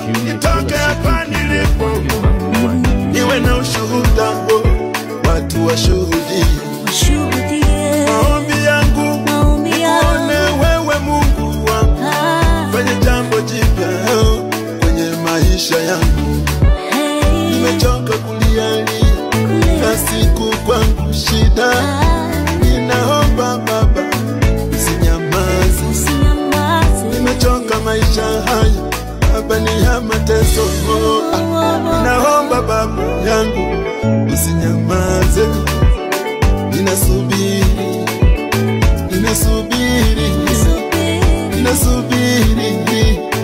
nitoke hapa nilipo, niwe na ushuhuda, oh, watu washuhudie Washuhudie maombi yangu, maombi one yangu. wewe Mungu wangu, Ah, fanye jambo jipya oh, kwenye maisha yangu. hey, Nimechoka kulialia kule. na siku kwangu shida, Ah, ninaomba Baba usinyamaze. usinyamaze. Nimechoka maisha haya Baba, ni ya mateso oh, ah. Ninaomba Baba yangu usinyamaze, ninasubiri, ninasubiri, Subiri, ninasubiri